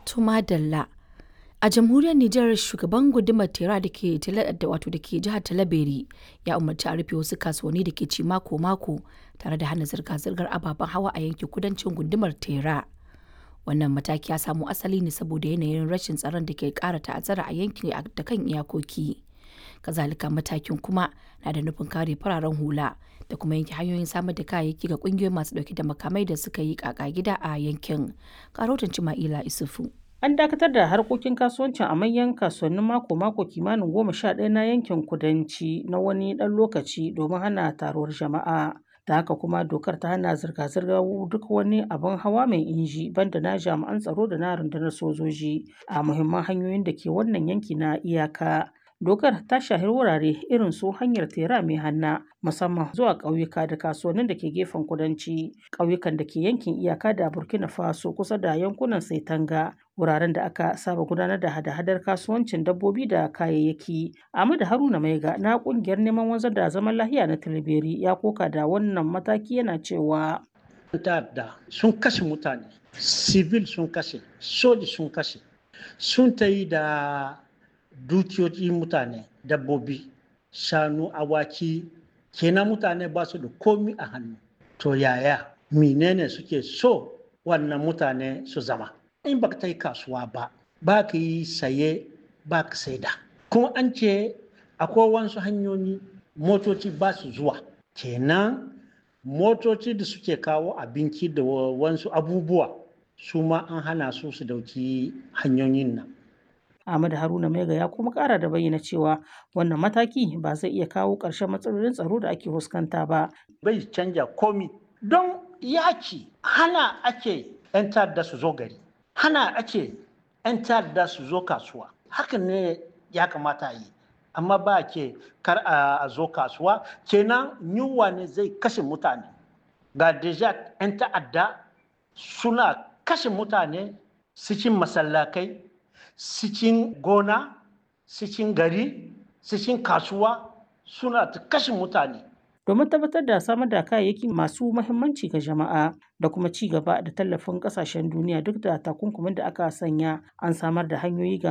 Tuma Dalla. A jamhuriyar Nijar shugaban gundumar Tera da ke wato da ke jihar Talabere ya umarci a rufe wasu kasuwanni da ke ci mako-mako tare da hana zirga-zirgar ababen hawa a yankin kudancin gundumar Tera. Wannan mataki ya samo asali ne saboda yanayin rashin tsaron da ke ƙara ta'azzara a yankin da kan iyakoki. Kazalika matakin kuma na da nufin kare fararen hula da kuma yanke hanyoyin samar da kayayyaki ga ƙungiyoyi masu ɗauke da makamai da suka yi ƙaƙa gida a yankin. Karotan Cima'ila Isufu. An dakatar da harkokin kasuwancin a manyan kasuwannin mako-mako kimanin goma sha ɗaya na yankin kudanci na wani ɗan lokaci domin hana taruwar jama'a. Da haka kuma dokar ta hana zirga-zirgar duk wani abin hawa mai inji banda na jami'an tsaro da na rundunar sojoji a muhimman hanyoyin da ke wannan yanki na iyaka. Dokar ta shahi wurare irin su hanyar tera mai hanna musamman zuwa ƙauyuka da kasuwannin da ke gefen kudanci, ƙauyukan da ke yankin iyaka da Burkina Faso kusa da yankunan Saitanga, wuraren da aka saba gudanar da hada-hadar kasuwancin dabbobi da kayayyaki. Ahmadu Haruna Maiga na ƙungiyar neman wanzar da zaman lahiya na Tilberi ya koka da wannan mataki yana cewa. ta'adda sun kashe mutane, civil sun kashe, soji sun kashe, sun ta yi da dukiyoyi mutane dabbobi shanu awaki kenan mutane ba su da komi a hannu to yaya menene suke so wannan mutane su zama in baka ta yi kasuwa ba ba ka yi saye ba ka saida kuma an ce akwai wasu hanyoyi motoci ba su zuwa kenan motoci da suke kawo abinci da wasu abubuwa su ma an hana su su dauki hanyoyin nan Ahmad Haruna Maiga ya kuma kara da bayyana cewa wannan mataki ba zai iya kawo ƙarshen matsalolin tsaro da ake fuskanta ba. Bai canja komi don yaki hana ake 'yan ta'adda su zo gari, hana ake 'yan ta'adda su zo kasuwa. Hakan ne ya kamata yi. Amma ba ke kar a zo kasuwa, kenan yunwa ne zai kashe mutane. Ga deja 'yan ta'adda suna kashe mutane cikin masallakai cikin gona cikin gari cikin kasuwa suna ta kashe mutane domin tabbatar da samar da kayayyaki masu mahimmanci ga jama'a da kuma ci gaba da tallafin kasashen duniya duk da takunkumin da aka sanya an samar da hanyoyi ga